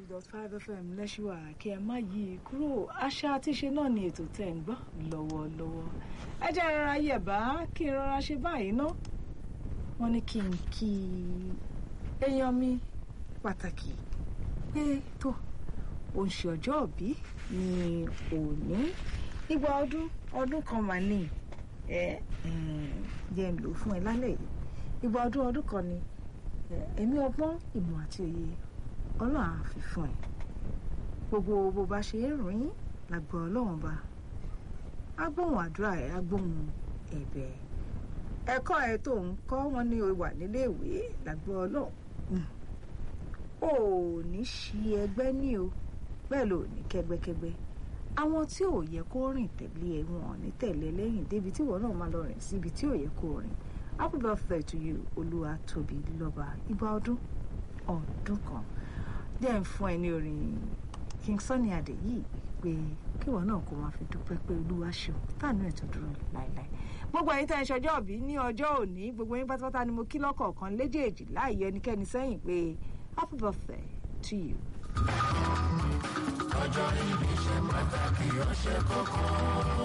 two dot five fm lẹ́ṣùwà kí ẹ má yí i kúrò àṣà àtiṣe náà ni ètò tẹ̀ ń gbọ́ lọ́wọ́lọ́wọ́ ẹ jẹ́ rọra yẹ̀bá kí n rọra ṣe báyìí ná wọ́n ní kí n kí èèyàn mi pàtàkì pé tó òun ṣe ọjọ́ òbí ní òní ìgbà ọdún ọdún kan mà ní ẹ jẹ́ ń lò fún ẹ lálẹ́ yìí ìgbà ọdún ọdún kan ni ẹ̀mí ọgbọ́n ìmọ̀ àti òye ọlọ́run á fi fún ẹ gbogbo bó bá ṣe ń rìn lágbo ọlọ́run bá agbóhùn àdúrà ẹ agbóhùn ẹ̀bẹ̀ ẹ̀kọ́ ẹ tó ń kọ́ wọn ní wà níléèwé lágbo ọlọ́run ò ní ṣí ẹgbẹ́ ní o bẹ́ẹ̀ ló ní kẹ́gbẹ́kẹ́gbẹ́ àwọn tí ò yẹ kó rìn tẹ̀lé ẹ wọn ní tẹ̀lé lẹ́yìn débi tí ìwọ náà máa lọ rìn síbi tí ò yẹ kó rìn happy birthday to you olúwa tóbi lọ́ba ìgbà ọdún ọdún kan jẹ́ ń fún ẹ ní orin king sunny adé yìí pé kíwọ náà kó máa fi dúpẹ́ pé olúwa ṣeun táànù ẹ̀ tó dúró láéláé gbogbo ẹ̀yin tá ẹ ṣọjọ́ òbí ní ọjọ́ òní gbogbo yín pátápátá ni mo kí lọ́kọ̀ọ̀kan léjèèjì láì yọ ẹnikẹ́ni sẹ́yìn pé happy birthday to you. ọjọ́ ìbí ṣe pàtàkì ó ṣe kókó.